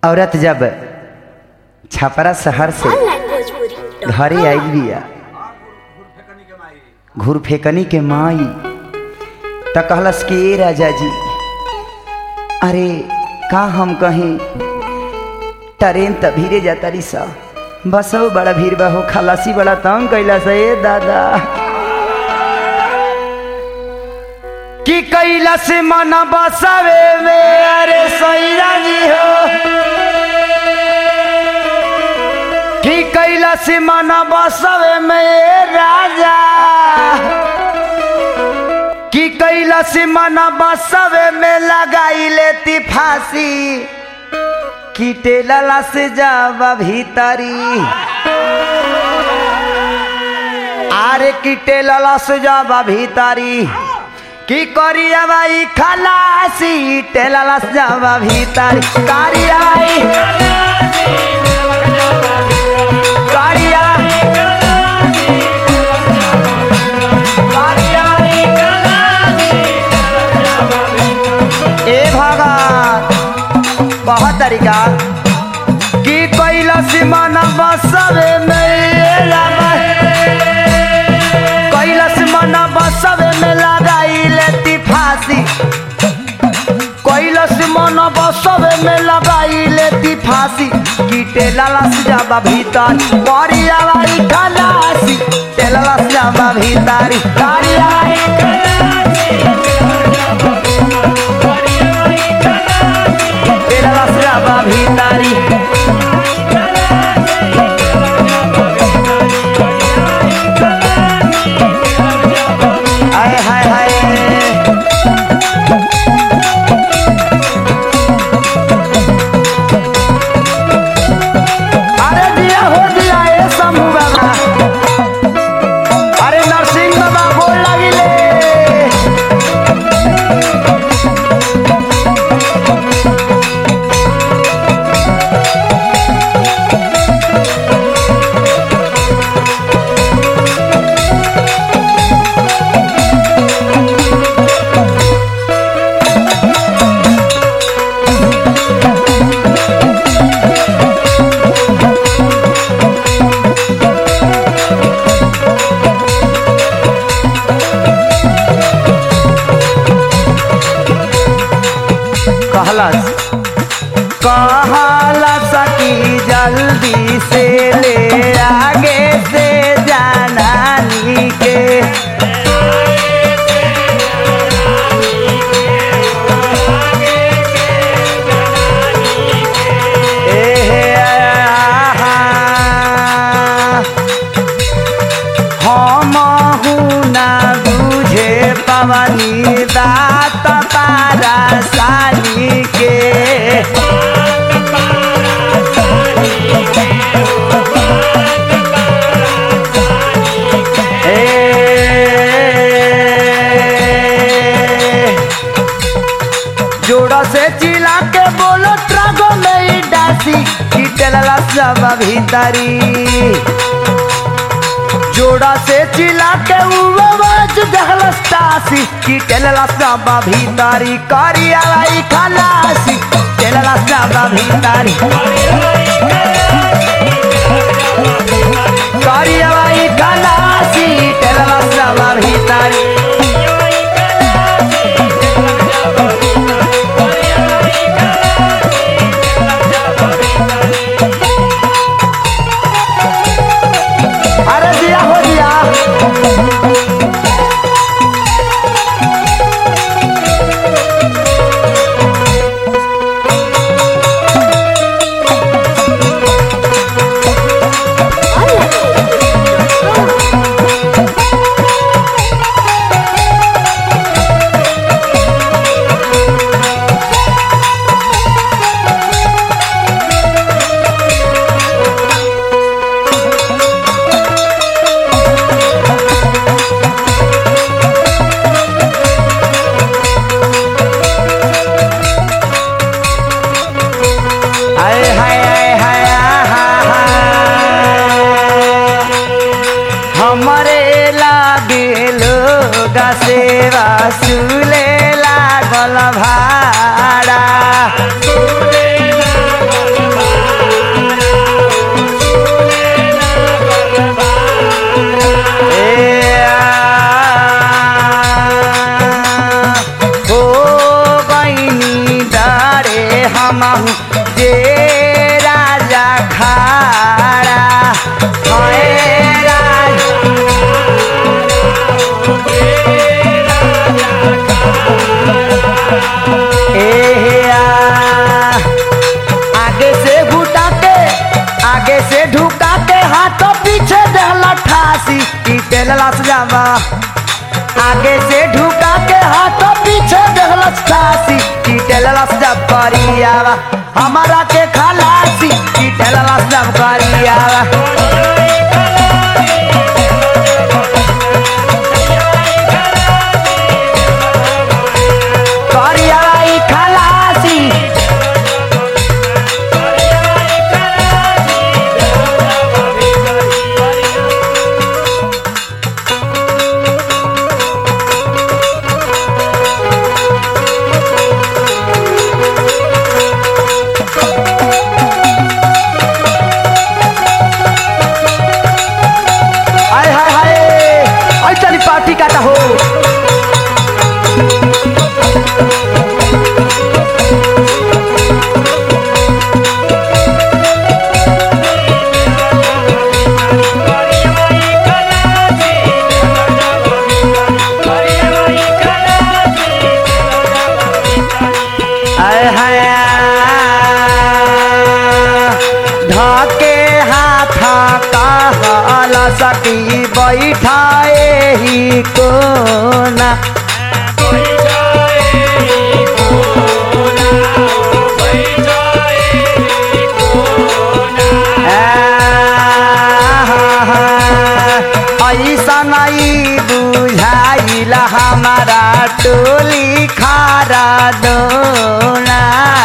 औरत जब छपरा शहर से घरे आई बिया घूर फेकनी के माई त कहलस कि ए राजा जी अरे का हम कहीं ट्रेन त भीरे जाता रही सा बसो बड़ा भीड़ बा हो खलासी बड़ा तंग कैला से ए दादा कि कैला से मन बसावे में अरे सैरा जी हो कि कैला से मन बसावे में ए राजा कि कैला से मन बसावे में लगाई लेती फांसी कीटे लला से जावा भीतरी आरे कीटे लला से जावा भीतरी की करिया भाई खलासी टेलला से जावा भीतरी करिया भाई करिया ए भगत बहुत तरीका की कैला सीमाना बसवे कैला सीमाना बसवे में लगाई लेती फांसी कैला सीमाना बसवे में लगाई लेती फांसी कीटे लाला से जाबा भीतर करिया भाई खलासी टेलला से जाबा भीतरी करिया टेलला से जाबा भीतरी हाय हाय हाय अरे दिया हो दिया ए शंभू बाबा अरे नरसिंह बाबा गोल लागिले कहलस कहलस कि जल्दी से ले आगे से जाना नी के एहे आहा। हम ना बुझे पवनी दात पारा सानी के ए, जोड़ा से चिल्ला के बोलो ट्रगो में ही डासी कीटला सब भीतरी जोड़ा से चिल्ला के उवाज दहलस तासी की टेलला साबा भीतारी करिया लाई खलासी टेलला साबा भीतारी करिया लाई खलासी टेलला साबा भीतारी अरे दिया हो दिया हाय हाय हाय हाय आहा, हा। हमरे लागे लोग सेवा सुले लागल भाड़ा जे राजा खाड़ा हाय राजा ए आ, आगे से घुटा के आगे से ढुका के हाथों पीछे देहला ठासी ई तेलला सजावा आगे से ढुका के हाथों पीछे देहला ठासी ई तेलला सजाव करियावा हमारा के खलासी ई तेलला सजाव करियावा करियावा ई खलासी हाय हाय हाय आई चली पार्टी काटा हो हाय हाय ढाके हाथ कहला सती बैठाए ही कोना ऐसा नहीं बुझाइला हमारा टोली खारा दोना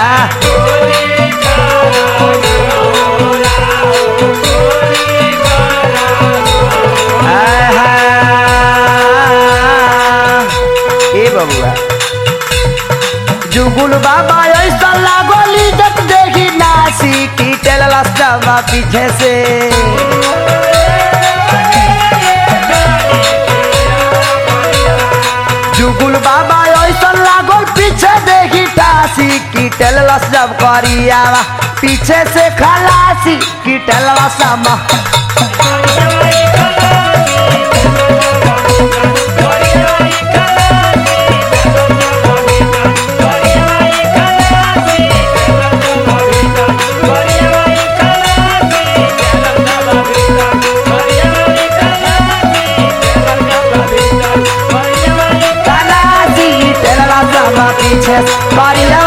ए बबुआ जुगुल बाबा ऐसा लागोली जब देखी नासी की टेलला सवा पीछे से जुगुल बाबा ऐसा लागोल पीछे देखी टासी की टेलला जब करियावा पीछे से खलासी की टेलला समा खलासी टेलला समा पीछे से करिया